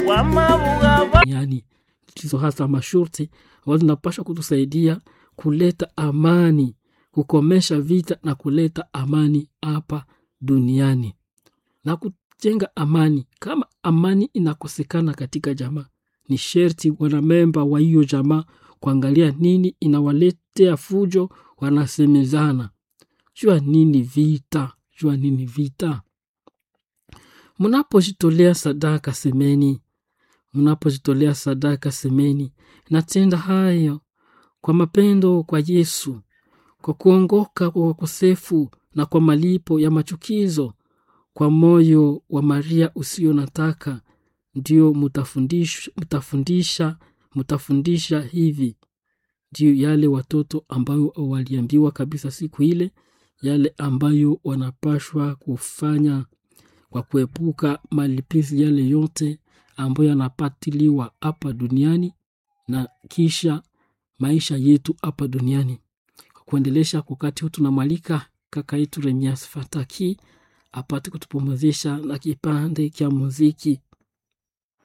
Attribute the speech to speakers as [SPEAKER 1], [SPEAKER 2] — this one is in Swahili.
[SPEAKER 1] yani ndizo hasa masharti ambazo zinapaswa kutusaidia kuleta amani, kukomesha vita na kuleta amani hapa duniani na kujenga amani. Kama amani inakosekana katika jamaa, ni sherti wanamemba wa hiyo jamaa kuangalia nini inawaletea fujo, wanasemezana jua nini vita, jua nini vita. Mnapojitolea sadaka semeni, mnapojitolea sadaka semeni, natenda hayo kwa mapendo kwa Yesu, kwa kuongoka kwa wakosefu na kwa malipo ya machukizo, kwa moyo wa Maria usio nataka, ndio mutafundisha, mutafundisha, mutafundisha hivi ndio yale watoto ambayo waliambiwa kabisa siku ile, yale ambayo wanapashwa kufanya kwa kuepuka malipizi yale yote ambayo yanapatiliwa hapa duniani na kisha maisha yetu hapa duniani. Kwa kuendelesha wakati huu, tunamwalika kaka yetu Remias Fataki apate kutupumzisha na kipande cha muziki.